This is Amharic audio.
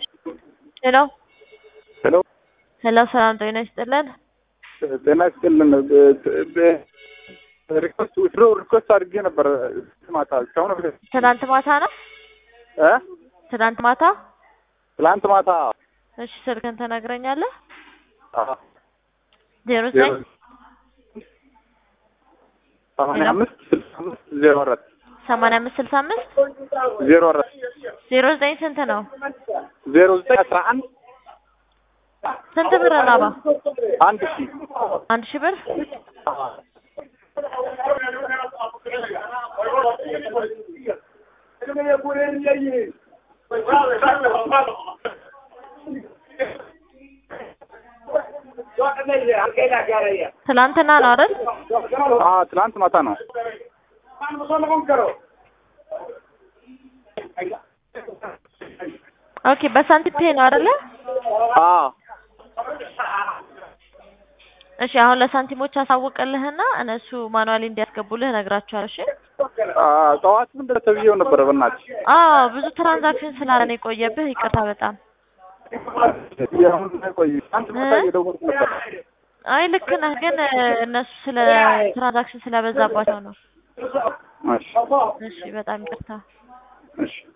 ሄሎ ሄሎ ሄሎ፣ ሰላም ጤና ይስጥልን። ጤና ይስጥልን። ሪኮስት ድሮ ሪኮስት አድርጌ ነበር ማታ እስካሁን ትናንት ማታ ነው። እ ትናንት ማታ። ትላንት ማታ እሺ፣ ስልክን ትነግረኛለህ? አዎ፣ ዜሮ ዘጠኝ ሰማንያ አምስት ስልሳ አምስት ዜሮ አራት ሰማንያ አምስት ስልሳ አምስት ዜሮ አራት ዜሮ ዘጠኝ ስንት ነው? ዜሮ ዘጠኝ አስራ አንድ ስንት ብር ነው? አባ አንድ ሺህ አንድ ሺህ ብር። ትናንትና ነው አይደል? አዎ፣ ትላንት ማታ ነው። ኦኬ፣ በሳንቲም ፔ ነው አይደለ? አዎ እሺ፣ አሁን ለሳንቲሞች አሳውቅልህና እነሱ ማኑዋሊ እንዲያስገቡልህ እነግራቸዋለሁ። እሺ። አዎ፣ ጠዋት ምንድን ነው ተብዬው ነበረ። በእናትሽ አዎ፣ ብዙ ትራንዛክሽን ስላለ ነው የቆየብህ። ይቅርታ በጣም አሁን ቆይ ትላንት ማታ እየደወልኩ ነበር። አይ ልክ ነህ፣ ግን እነሱ ስለ ትራንዛክሽን ስለበዛባቸው ነው። እሺ እሺ፣ በጣም ይቅርታ። እሺ